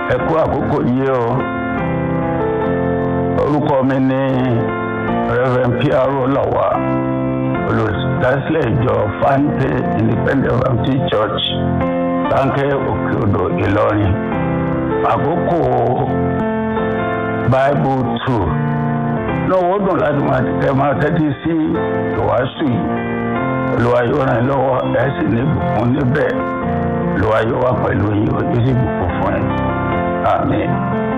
ẹ kú àkókò yìí o orúkọ mi ní reverend piaro lawa olùdásílẹ̀ ìjọ fante independent baptist church sánkẹ́ òkè odò ìlọrin àkókò bible two lọ́wọ́ dùn láti máa tẹ máa tẹ́tí sí ìwàásù yìí olúwa yóò ràn yín lọ́wọ́ ẹ̀ sì ní ìbùkún níbẹ̀ olúwa yóò wà pẹ̀lú yín ó sì bùkún fún yín àmín.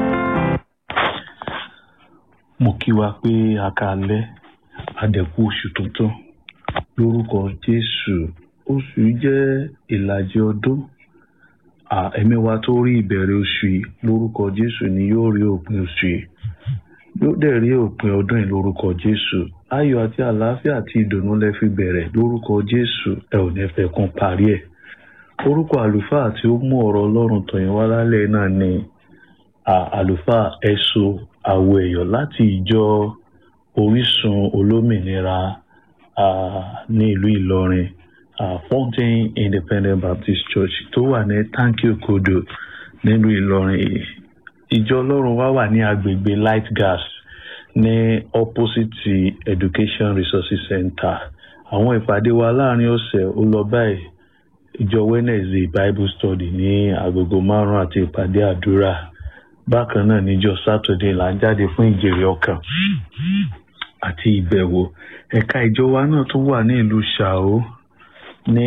mo kí wa pé a káalẹ́ adẹ̀kú oṣù tuntun lórúkọ jésù oṣù yìí jẹ́ ìlàjì ọdún ẹ̀mí wa tó rí ìbẹ̀rẹ̀ oṣù yìí lórúkọ jésù ni yóò rí òpin oṣù yìí yóò dẹ̀ rí òpin ọdún yìí lórúkọ jésù ayọ̀ àti àlàáfíà àti ìdùnnú lẹ fi bẹ̀rẹ̀ lórúkọ jésù ẹ ò ní fẹ́ kún parí ẹ̀ orúkọ àlùfáà tí ó mú ọ̀rọ̀ ọlọ́run tọ̀yìn wá lálẹ́ náà ni àlùfáà ẹ̀sọ́ àwọ̀ ẹ̀yọ̀ láti ìjọ orísun olómìnira ní ìlú ìlọrin fountain independent baptist church tó wà ní tanki okodo nílùú ìlọrin ìjọ ọlọ́run wá wà ní agbègbè light gas ní opposite education resources center àwọn ìpàdé wa láàrin ọ̀sẹ̀ ó lọ báyìí ìjọ wednesday bible study ní agogo márùn àti ìpàdé àdúrà bákan náà níjọ saturday là ń jáde fún ìjèrè ọkàn àti ìbẹ̀wò ẹ̀ka ìjọ wa náà tún wà ní ìlú ṣàó ní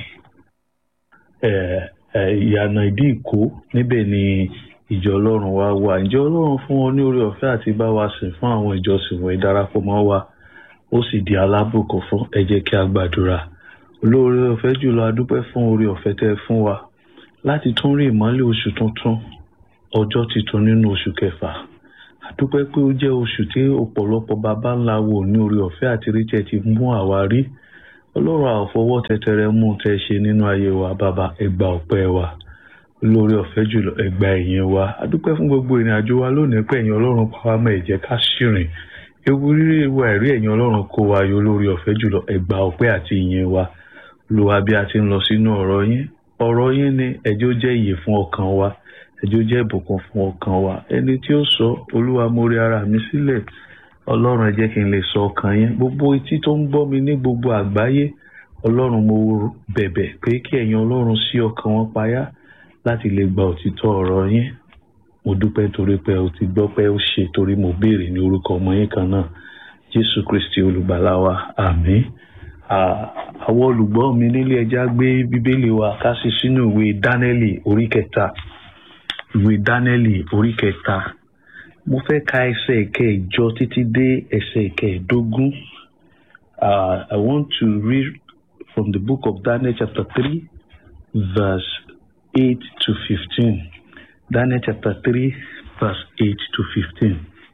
ìyànà ìdí ìkó níbẹ̀ ni ìjọ ọlọ́run wa wà ìjọ ọlọ́run fún wọn ní orí ọ̀fẹ́ àti bá wa sìn fún àwọn ìjọsìn wọ̀nyí darapọ̀ mọ́ wa ó sì di alábùkún fún ẹ jẹ́ kí a gbàdúrà olóore ọ̀fẹ́ jùlọ adúpẹ́ fún orí ọ̀fẹ́ tẹ́ fún wa láti tún rí ìmọ́lẹ̀ oṣù tuntun ọjọ́ tuntun nínú oṣù kẹfà àdúpẹ́ pé ó jẹ́ oṣù tí ọ̀pọ̀lọpọ̀ baba ńlá wò ní orí ọ̀fẹ́ àti ríjẹ́ ti mú àwa rí ọlọ́run àfọwọ́ tẹtẹrẹ mú tẹ ṣe nínú ayé wa bàbá ẹgbà ọpẹ́ wa olórí ọ̀fẹ́ jùlọ ẹgbà ẹ̀yìn wa àdúpẹ́ fún gbogbo ìrìn àjò wa lónìí pé ẹ̀yin ọlọ́run pa wá mọ́ ẹ̀jẹ̀ ká ṣìrìn ewu rírí ewu àìrí ẹ̀yin ọlọ́run kó wa yọ olórí ọ̀fẹ́ jùlọ ẹgbà ọpẹ́ àti ìyìn wa olúwa bí a ti ń lọ sínú ọ̀rọ̀ yín ọ̀rọ̀ yín ni ẹjọ́ jẹ́ ìyè fún ọkàn wa ẹjọ́ jẹ́ ìbùkún fún ọkàn wa ẹni tí ó sọ olúwa mo rí ara mi sílẹ̀ ọlọ́run ẹ jẹ́ kí n lè sọ ọkàn yín gbogbo etí tó ń gbọ́ mi ní gbogbo àgbáyé ọlọ́run mo bẹ̀bẹ̀ pé kí ẹ̀yin ọlọ́run sí ọkàn wọn payá láti lè gba òtítọ́ ọ̀rọ̀ yín mo dúpẹ́ torí pé o ti gbọ́ pé ó ṣe torí mo béèrè ní orúkọ ọmọ yín kan náà jésù kristi olùgbàlà wa àmín àwọn olùgbọ́ mi nílé ẹja gbé bíbélì wa ká sí sínú ìwé dánẹ́lì orí kẹta ìwé dánẹ́lì orí kẹta mo fẹ́ ka ẹsẹ̀ ìkẹjọ títí dé ẹsẹ̀ ìkẹẹ̀dógún I want to read from the book of Daniel chapter three verse eight to fifteen Daniel chapter three verse eight to fifteen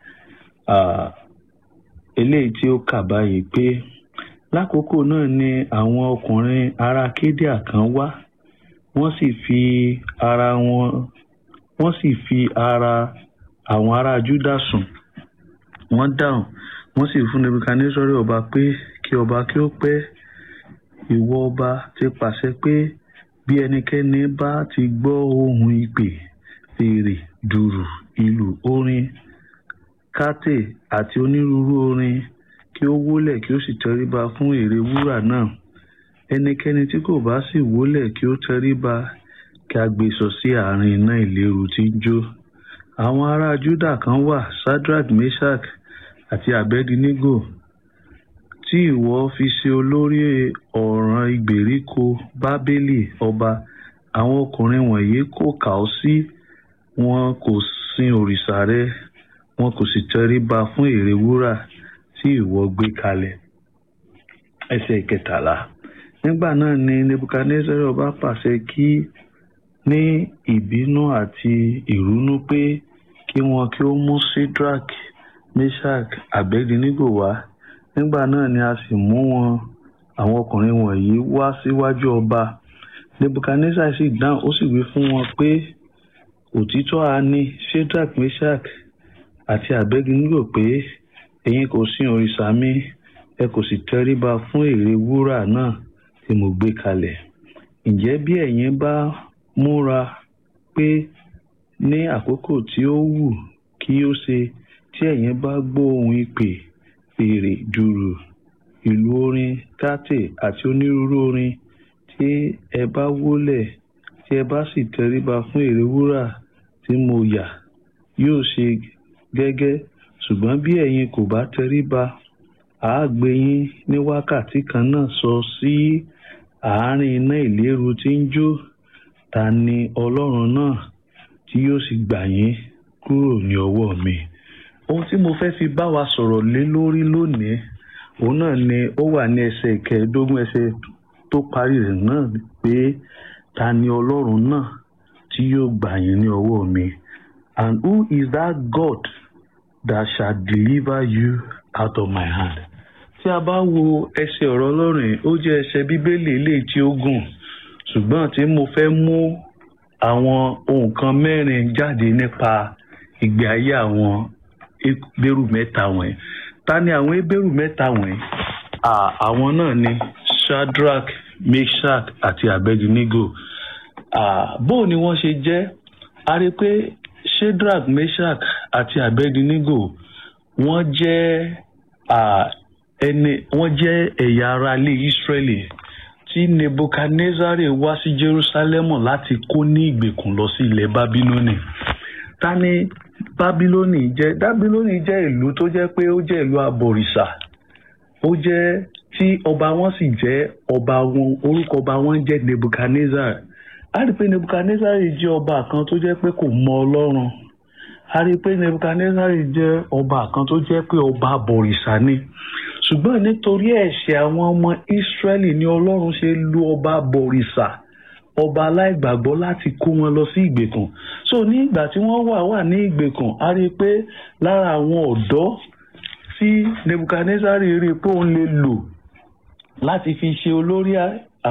eléyìí tí ó kà báyìí pé lákòókò náà ni àwọn ọkùnrin ará kédíà kan wá wọ́n sì fi ara wọn wọ́n sì fi ara àwọn ará júdà sùn wọ́n dáhùn wọ́n sì fún nebukadnesori ọba pé kí ọba kí ó pẹ́ ìwọ ọba ti pàṣẹ pé bí ẹnikẹ́ni bá ti gbọ́ ohùn ìpè fèrè dùrù ìlù orin kátè àti onírúurú orin kí ó wólẹ̀ kí ó sì tẹríba fún ère wúrà náà ẹnikẹ́ni tí kò bá sì wólẹ̀ kí ó tẹríba kí a gbé sọ sí àárín iná ìléru tí ń jó àwọn ará júdà kan wà sadrach meshach àti abednego tí ìwọ fi ṣe olórí ọ̀ràn ìgbèríko bábélì ọba àwọn ọkùnrin wọ̀nyí kò kà ọ́ sí wọn kò sin òrìṣà rẹ wọn kò sì tẹríba fún ère wúrà tí ìwọ gbé kalẹ̀ ẹsẹ̀ ìkẹtàlá nígbà náà ni nebukadnezar ọba pàṣẹ kí ní ìbínú àti ìrúnú pé kí wọn kí ó mú sidrak meshach abednego wá nígbà náà ni a sì mú wọn àwọn ọkùnrin wọ̀nyí wá síwájú ọba nebukadnezar sì dáhùn ó sì wí fún wọn pé òtítọ́ a ní sidrak meshach àti abednego pé ẹ̀yin kò sin òrìṣà mi ẹ kò sì tẹríba fún ère wúrà náà tí mo gbé kalẹ̀ ǹjẹ́ bí ẹ̀yin bá múra pé ní àkókò tí ó wù kí ó ṣe tí ẹ̀yin bá gbọ́ ohùn ìpè fèrè dùrù ìlú orin tàtè àti onírúurú orin tí ẹ bá wólẹ̀ tí ẹ bá sì tẹríba fún ère wúrà tí mo yà yóò ṣe gẹ́gẹ́ ṣùgbọ́n bí ẹ̀yin kò bá tẹríba àá gbé yín ní wákàtí kan náà sọ sí àárín iná ìléru tí ń jó ta ni ọlọ́run náà tí yóò sì gbà yín kúrò ní ọwọ́ mi. ohun tí mo fẹ́ fi bá wa sọ̀rọ̀ lé lórí lónìí òun náà ni ó wà ní ẹsẹ̀ ìkẹẹ̀ẹ́dógún ẹsẹ̀ tó parí rẹ̀ náà pé ta ni ọlọ́run náà tí yóò gbà yín ní ọwọ́ mi and who is that God that shall deliver you out of my hand. tí a bá wo ẹsẹ̀ ọ̀rọ̀ ọlọ́run ó jẹ́ ẹsẹ̀ bíbélì eléyìí tí ó gùn ṣùgbọ́n tí mo fẹ́ mú àwọn ohun kan mẹ́rin jáde nípa ìgbé ayé àwọn ebéèrú mẹ́ta wọ̀nyí ta ni àwọn ebéèrú mẹ́ta wọ̀nyí àwọn náà ni Shadrach Meshach àti Abednego bó ni wọ́n ṣe jẹ́ a rí i pé Shadrach Meshach àti Abednego wọ́n jẹ́ ẹni wọ́n jẹ́ ẹ̀yà ara ilé Ísírẹ́lì tí Nebuchadnezzar wá sí Jerusalem láti kó ní ìgbèkùn lọ sí ilẹ̀ Bábílónì ta ni Bábílónì jẹ́ Bábílónì jẹ́ ìlú tó jẹ́ pé ó jẹ́ ìlú abọ̀rìṣà ó jẹ́ tí ọba wọn sì jẹ́ ọba wọn orúkọ ọba wọn jẹ́ Nebuchadnezzar a rí i pé Nebuchadnezzar jẹ́ ọba kan tó jẹ́ pé kò mọ Ọlọ́run a rí i pé Nebuchadnezzar jẹ́ ọba kan tó jẹ́ pé ọba abọ̀rìṣà ni ṣùgbọ́n nítorí ẹ̀ṣẹ̀ àwọn ọmọ Ísírẹ́lì ni Ọlọ́run ṣe lu ọba abọ̀rìṣà ọba aláìgbàgbọ́ láti kó wọn lọ sí ìgbèkùn so ní ìgbà tí wọ́n wà wà ní ìgbèkùn a rí i pé lára àwọn ọ̀dọ́ tí Nebuchadnezzar rí i pé òun lè lò láti fi ṣe olórí